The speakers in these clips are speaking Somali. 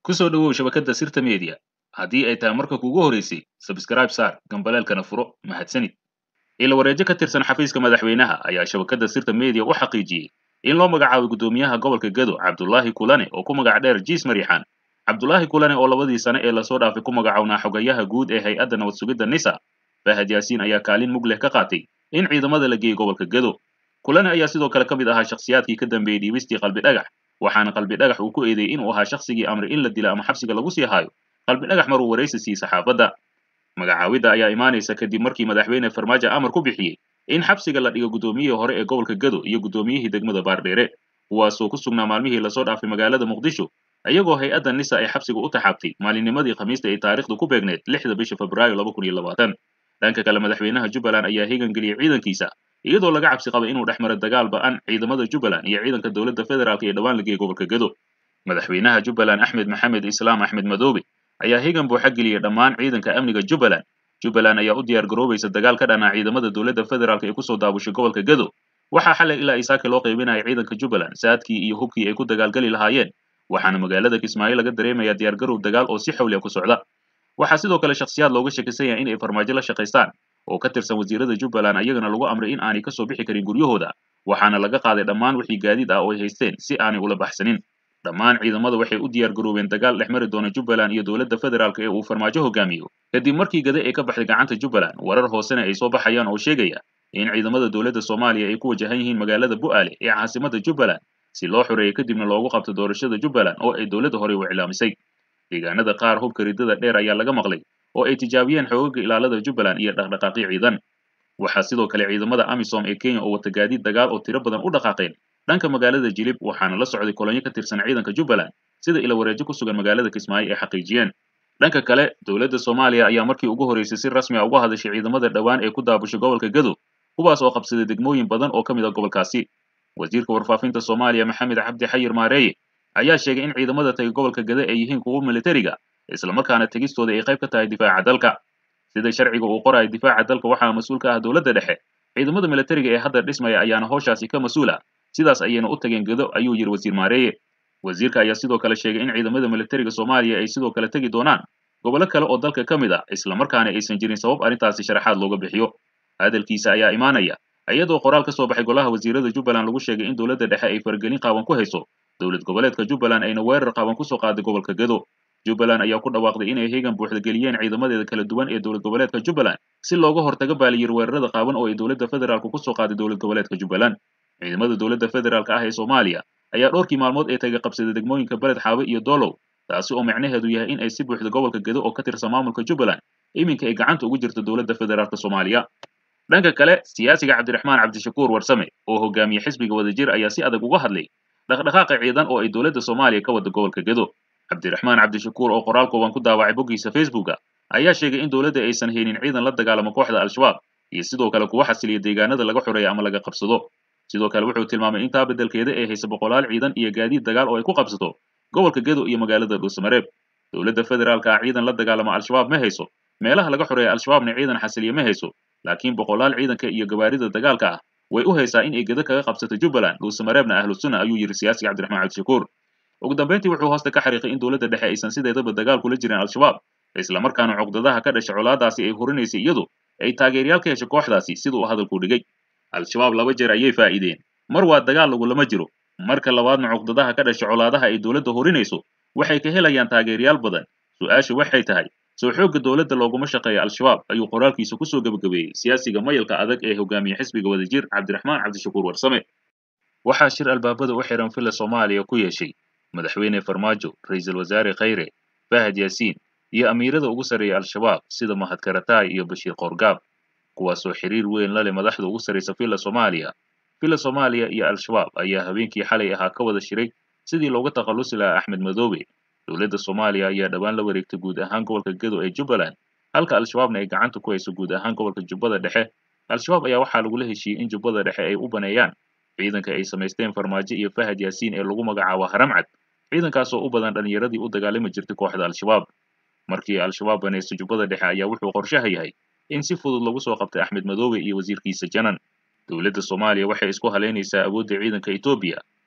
ku soo dhowow shabakadda sirta media haddii ay tahay marka kuugu horeysay sabskraib saar gambaleelkana furo mahadsanid ila wareejo ka tirsan xafiiska madaxweynaha ayaa shabakadda sirta media u xaqiijiyey in loo magacaabay guddoomiyaha gobolka gado cabdulaahi kulane oo ku magac dheer jiis mariixaan cabdulaahi kulane oo labadii sane ee lasoo dhaafay ku magacownaa xogayaha guud ee hay-adda nabad sugidda nisa fahad yaasiin ayaa kaalin mug leh ka qaatay in ciidamada la geeyey gobolka gado kulane ayaa sidoo kale ka mid ahaa shakhsiyaadkii ka dambeeyey dhiibistii qalbi dhagax waxaana qalbi dhagax uu ku eedeeyey inuu ahaa shakhsigii amray in la dila ama xabsiga lagu sii haayo qalbi dhagax maruu waraysi siiyey saxaafadda magacaawidda ayaa imaanaysa kadib markii madaxweyne farmaajo amar ku bixiyey in xabsiga la dhigo guddoomiyihii hore ee gobolka gado iyo guddoomiyihii degmada baardheere kuwaasoo ku sugnaa maalmihii lasoo dhaafay magaalada muqdisho iyagoo hay-adda nisa ay xabsiga u taxaabtay maalinnimadii khamiista ay taariikhdu ku beegneed lixda bisha febraayo laba kun iyo labaatan dhanka kale madaxweynaha jubbaland ayaa hegan geliyey ciidankiisa iyadoo laga cabsi qaba inuu dhex maro dagaal ba-an ciidamada jubbaland iyo ciidanka dowladda federaalk ee dhowaan la geeyey gobolka gado madaxweynaha jubbaland axmed maxamed islaam axmed madoobe ayaa hegan buuxa geliyey dhammaan ciidanka amniga jubbaland jubbaland ayaa u diyaar garoobaysa dagaal ka dhanaa ciidamada dowladda federaalk ee kusoo daabushay gobolka gado waxaa xalay ilaa isaaki loo qaybinaya ciidanka jubbaland saadkii iyo hubkii ay ku dagaalgali lahaayeen waxaana magaalada kismaayo laga dareemayaa diyaargarow dagaal oo si xawliya ku socda waxaa sidoo kale shakhsiyaad looga shakisan yahay in ay farmaajo la shaqaystaan oo ka tirsan wasiirada jubbaland ayagana lagu amray in aanay kasoo bixi karin guryahooda waxaana laga qaaday dhammaan wixii gaadiid ah oo ay haysteen si aanay ula baxsanin dhammaan ciidamada waxay u diyaar garoobeen dagaal dhex mari doona jubbaland iyo dowladda federaalk ee uu farmaajo hogaamiyo kadib markii gade ay ka baxday gacanta jubbaland warar hoosena ay soo baxayaan oo sheegaya in ciidamada dowladda soomaaliya ay ku wajahan yihiin magaalada bu'aale ee caasimada jubbaland si loo xoreeyo kadibna loogu qabto doorashada jubbaland oo ay dowladda horey u iclaamisay deegaanada qaar hubka riddada dheer ayaa laga maqlay oo ay tijaabiyeen xoogaga ilaalada jubbaland iyo dhaqdhaqaaqyo ciidan waxaa sidoo kale ciidamada amisom ee kenya oo wata gaadiid dagaal oo tiro badan u dhaqaaqeen dhanka magaalada jilib waxaana la socday kolonyo ka tirsan ciidanka jubbaland sida ila wareejo ku sugan magaalada kismaayo ay xaqiijiyeen dhanka kale dowladda soomaaliya ayaa markii ugu horeysay si rasmi a uga hadashay ciidamada dhowaan ee ku daabushay gobolka gado kuwaas oo qabsaday degmooyin badan oo ka mid a gobolkaasi wasiirka warfaafinta soomaaliya maxamed cabdi xayir maareeye ayaa sheegay in ciidamada tagay gobolka gade ay yihiin kuwo militariga islamarkaana tegistooda ay qayb ka tahay difaaca dalka sida sharciga uu qorayo difaaca dalka waxaa mas-uul ka ah dowladda dhexe ciidamada militariga ee hadda dhismaya ayaana howshaasi ka mas-uula sidaas ayayna u tageen gado ayuu yidhi wasiir maareeye wasiirka ayaa sidoo kale sheegay in ciidamada militariga soomaaliya ay sidoo kale tegi doonaan gobollo kale oo dalka ka mid ah islamarkaana aysan jirin sabab arrintaasi sharaxaad looga bixiyo hadalkiisa ayaa imaanaya iyadoo qoraal ka soo baxay golaha wasiirada jubbaland lagu sheegay in dowladda dhexe ay faragelin qaawan ku hayso dowlad goboleedka jubbaland ayna weerar qaawan kusoo qaaday gobolka gado jubbaland ayaa ku dhawaaqday inay heegan buuxda geliyeen ciidamadeeda kala duwan ee dowlad goboleedka jubbaland si looga hortaga baaliyir weerarada qaawan oo ay dowladda federaalk kusoo qaaday dowlad goboleedka jubbaland ciidamada dowladda federaalk ah ee soomaaliya ayaa dhowrkii maalmood ee taga qabsaday degmooyinka beled xaabe iyo doolow taasi oo macnaheedu yahay in ay si buuxda gobolka gado oo ka tirsan maamulka jubbaland iminka ay gacanta ugu jirto dowladda federaalk soomaaliya dhanka kale siyaasiga cabdiraxmaan cabdishakuur warsame oo hogaamiye xisbiga wadajir ayaa si adag uga hadlay dhaqdhaqaaqa ciidan oo ay dowladda soomaaliya ka wada gobolka gado cabdiraxmaan cabdishakuur oo qoraal kooban ku daawacay boggiisa facebooka ayaa sheegay in dowladda aysan haynin ciidan la dagaalamo kooxda al-shabaab iyo sidoo kale kuwa xasiliya deegaanada laga xoreeya ama laga qabsado sidoo kale wuxuu tilmaamay intaa beddelkeeda ay haysa boqolaal ciidan iyo gaadiid dagaal oo ay ku qabsato gobolka gado iyo magaalada dhuusamareeb dowladda federaalka ah ciidan la dagaalama al-shabaab ma hayso meelaha laga xoreeya al-shabaabna ciidan xasiliya ma hayso laakiin boqolaal ciidanka iyo gawaarida dagaalka ah way u haysaa in ay gado kaga qabsato jubbaland dhuusamareebna ahlu sunna ayuu yidhi siyaasiga cabdiraxmaan cabdishakuur ugu dambayntii wuxuu hoosta ka xariiqay in dowladda dhexe aysan sideedaba dagaal kula jirin al-shabaab islamarkaana cuqdadaha ka dhasha colaadaasi ay horinaysay iyadu ay taageeryaal ka hesho kooxdaasi sida uu hadalku dhigay al-shabaab laba jeer ayay faa'iideen mar waa dagaal lagulama jiro marka labaadna cuqdadaha ka dhasha colaadaha ay dowladda horinayso waxay ka helayaan taageeryaal badan su-aasha waxay tahay soo xoogga dowladda looguma shaqeeya al-shabaab ayuu qoraalkiisa kusoo gebagabeeyey siyaasiga mayalka adag ee hogaamiye xisbiga wadajir cabdiraxmaan cabdishakuur warsame waxaa shir albaabada u xihan villa soomaaliya ku yeeshay madaxweyne farmaajo ra-iisul wasaare khayre fahad yaasiin iyo amiirada ugu sarreeya al-shabaab sida mahad karataay iyo bashiir qoorgaab kuwaasoo xiriir weyn la leh madaxda ugu sarraysa villa soomaaliya villa soomaaliya iyo al-shabaab ayaa habeenkii xalay ahaa ka wada shiray sidii looga takhallusi lahaa axmed madoobe dowladda soomaaliya ayaa dhowaan la wareegtay guud ahaan gobolka gado ee jubbaland halka al-shabaabna ay gacanta ku hayso guud ahaan gobolka jubbada dhexe al-shabaab ayaa waxaa lagula heshiiyey in jubbada dhexe ay u baneeyaan ciidanka ay samaysteen farmaajo iyo fahad yaasiin ee lagu magacaabo haramcad ciidankaasoo u badan dhallinyaradii u dagaalami jirtay kooxda al-shabaab markii al-shabaab banaysto jubbada dhexe ayaa wuxuu qorshaha yahay in si fudud lagu soo qabtay axmed madoobe iyo wasiirkiisa janan dowladda soomaaliya waxay isku halaynaysaa awoodda ciidanka etoobiya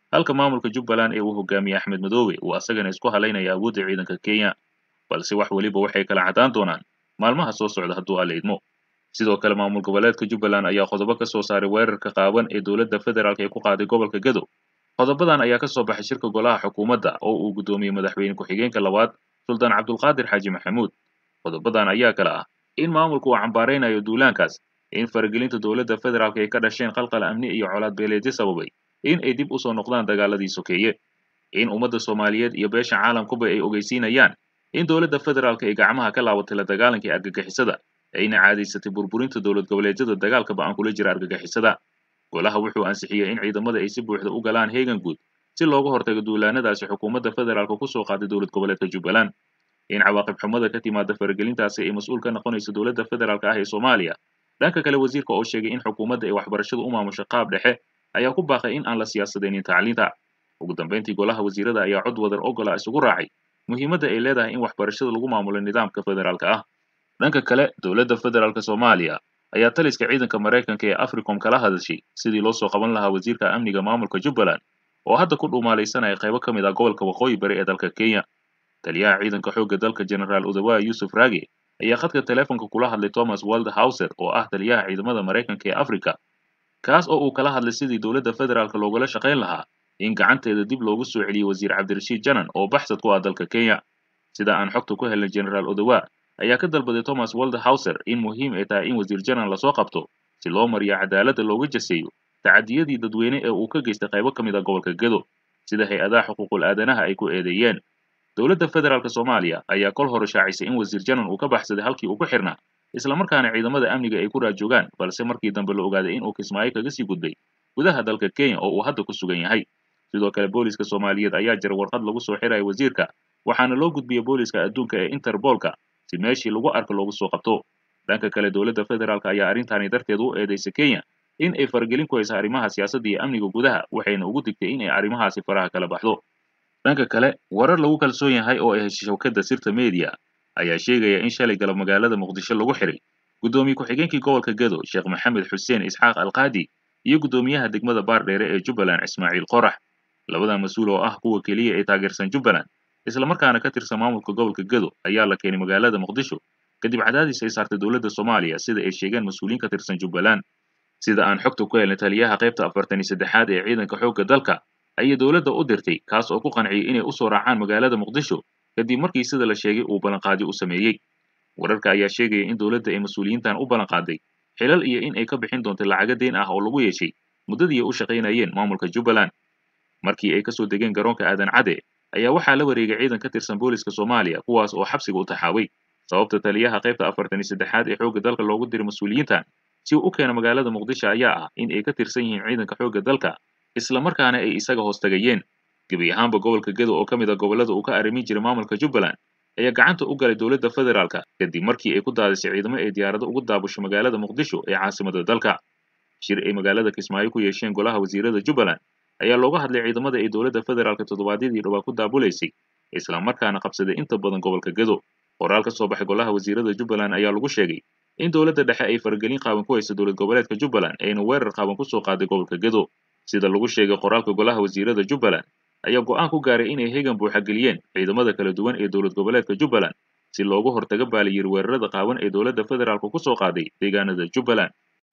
halka maamulka jubbaland ee uu hogaamiyey axmed madoobe uu asagana isku halaynaya awoodda ciidanka kenya balse wax weliba waxay kala caddaan doonaan maalmaha soo socda hadduu alla idmo sidoo kale maamul goboleedka jubbaland ayaa qodobo ka soo saaray weerarka qaaban ee dowladda federaalk ee ku qaaday gobolka gadow qodobadan ayaa ka soo baxay shirka golaha xukuumadda oo uu guddoomiyey madaxweyne ku-xigeenka labaad suldaan cabdulqaadir xaaji maxamuud qodobadan ayaa kale ah in maamulku uu cambaaraynayo duulaankaas in faragelinta dowladda federaalk ay ka dhasheen qalqal amni iyo colaad beeleedyo sababay in ay dib usoo noqdaan dagaaladii sokeeye in ummadda soomaaliyeed iyo beesha caalamkuba ay ogeysiinayaan in dowladda federaalk ay gacmaha ka laabatay la dagaalankii argagixisada ayna caadaysatay burburinta dowlad goboleedyada dagaalka ba-an kula jira argagixisada golaha wuxuu ansixiyey in ciidamada ay si buuxda u galaan heegan guud si looga hortago duulaanadaasi xukuumadda federaalk kusoo qaaday dowlad goboleedka jubbaland in cawaaqib xumada ka timaada faragelintaasi ay mas-uul ka noqonayso dowladda federaalk ah ee soomaaliya dhanka kale wasiirka oo sheegay in xukuumadda ay waxbarashadu u maamusho qaab dhexe ayaa ku baaqay in aan la siyaasadaynin tacliinta ugu dambayntii golaha wasiirada ayaa cod wadar ogola isugu raacay muhiimadda ay leedahay in waxbarashada lagu maamulo nidaamka federaalka ah dhanka kale dowladda federaalk soomaaliya ayaa taliska ciidanka maraykanka ee africom kala hadashay sidii loo soo qaban lahaa wasiirka amniga maamulka jubbaland oo hadda ku dhumaalaysanaya qaybo ka mid ah gobolka waqooyi bari ee dalka kenya taliyaha ciidanka xoogga dalka generaal udawaa yuusuf raage ayaa khadka teleefonka kula hadlay thomas waldhauser oo ah taliyaha ciidamada maraykanka ee africa kaas oo uu kala hadlay sidii dowladda federaalk loogula shaqayn lahaa in gacanteeda dib loogu soo celiyey wasiir cabdirashiid janan oo baxsad ku ah dalka kenya sida aan xogta ku helnay generaal odawa ayaa ka dalbaday thomas waldhauser in muhiim ay tahay in wasiir janan lasoo qabto si loo mariyo cadaaladda looga jaseeyo tacadiyadii dadweyne ee uu ka geystay qaybo ka mid a gobolka gado sida hay-adaha xuquuqul aadanaha ay ku eedeeyeen dowladda federaalk soomaaliya ayaa kol hore shaacisay in wasiir janan uu ka baxsaday halkii uu ku xirnaa islamarkaana ciidamada amniga ay ku raajoogaan balse markii dambe la ogaaday in uu kismaayo kaga sii gudbay gudaha dalka kenya oo uu hadda ku sugan yahay sidoo kale booliska soomaaliyeed ayaa jira warqad lagu soo xiraya wasiirka waxaana loo gudbiyey booliska adduunka ee interbolka si meeshii lagu arko loogu soo qabto dhanka kale dowladda federaalk ayaa arrintaani darteed u eedaysay kenya in ay faragelin ku haysa arrimaha siyaasadda iyo amniga gudaha waxayna ugu digtay in ay arrimahaasi faraha kala baxdo dhanka kale warar lagu kalsoon yahay oo ay heshay shawkadda sirta media ayaa sheegaya in shalay galab magaalada muqdisho lagu xiray guddoomiye ku-xigeenkii gobolka gado sheekh maxamed xuseen isxaaq alqaadi iyo guddoomiyaha degmada baardheere ee jubbaland ismaaciil qorax labadan mas-uul oo ah kuwa keliya ee taageersan jubbaland islamarkaana ka tirsan maamulka gobolka gado ayaa la keenay magaalada muqdisho kadib cadaadis ay saartay dowladda soomaaliya sida ay sheegeen mas-uuliyiin ka tirsan jubbaland sida aan xogta ku helnay taliyaha qaybta afartan iyo saddexaad ee ciidanka xoogga dalka ayay dowladda u dirtay kaas oo ku qanciyey inay usoo raacaan magaalada muqdisho kadib markii sida la sheegay uu ballanqaadi u sameeyey wararka ayaa sheegaya in dowladda ay mas-uuliyiintan u ballanqaaday xilal iyo in ay ka bixin doonto lacago deyn ah oo lagu yeeshay muddadii ay u shaqaynayeen maamulka jubbaland markii ay kasoo degeen garoonka aadan cade ayaa waxaa la wareegay ciidan ka tirsan booliska soomaaliya kuwaas oo xabsiga u taxaaway sababta taliyaha qaybta afartan iyo saddexaad ee xoogga dalka loogu diray mas-uuliyiintan si uu u keeno magaalada muqdisho ayaa ah in ay ka tirsan yihiin ciidanka xoogga dalka islamarkaana ay isaga hoos tagayeen gebi ahaanba gobolka gado oo ka mid a gobollada uu ka arrimin jiray maamulka jubbaland ayaa gacanta u galay dowladda federaalka kadib markii ay ku daadisay ciidamo ay diyaarado ugu daabusho magaalada muqdisho ee caasimada dalka shir ay magaalada kismaayo ku yeesheen golaha wasiirada jubbaland ayaa looga hadlay ciidamada ay dowladda federaalka toddobaadyadii dhowaa ku daabulaysay islamarkaana qabsaday inta badan gobolka gado qoraal ka soo baxay golaha wasiirada jubbaland ayaa lagu sheegay in dowladda dhexe ay faragelin qaaban ku haysa dowlad goboleedka jubbaland ayna weerar qaaban kusoo qaaday gobolka gado sida lagu sheegay qoraalka golaha wasiirada jubbaland ayaa go'aan ku gaaray inay hegan buuxa geliyeen ciidamada kala duwan ee dowlad goboleedka jubbaland si loogu hortaga baaliyir weerarada qaawan ee dowladda federaalku ku soo qaaday deegaanada jubbaland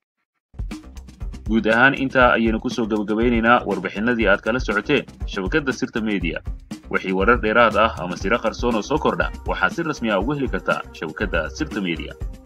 guud ahaan intaa ayaynu kusoo gebagabaynaynaa warbixinadii aad kala socoteen shabakadda sirta media wixii warar dheeraad ah ama siro qarsoon oo soo kordha waxaad si rasmi ah ugu heli kartaa shabakadda sirta media